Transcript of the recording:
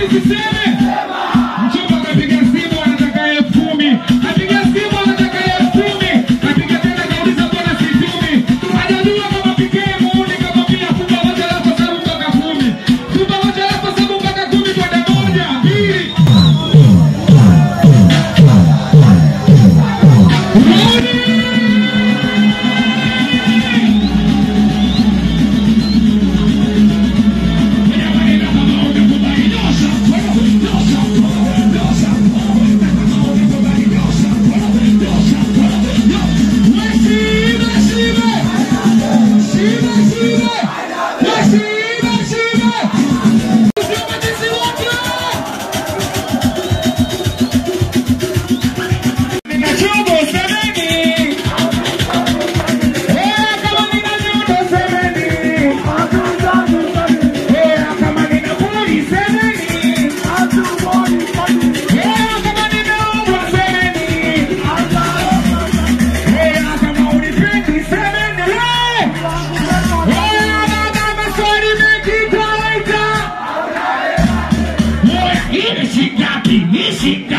nisiseme? Mchumba akapiga simu anataka elfu kumi. Apiga simu anataka elfu kumi. Apiga tena kauliza mbona situmi. Hajajua kama pikee muuni kamwambia funga moja lako sababu mpaka kumi. Funga moja lako sababu mpaka kumi kwenda moja, mbili. Rudi! Shingapi? Ni shingapi?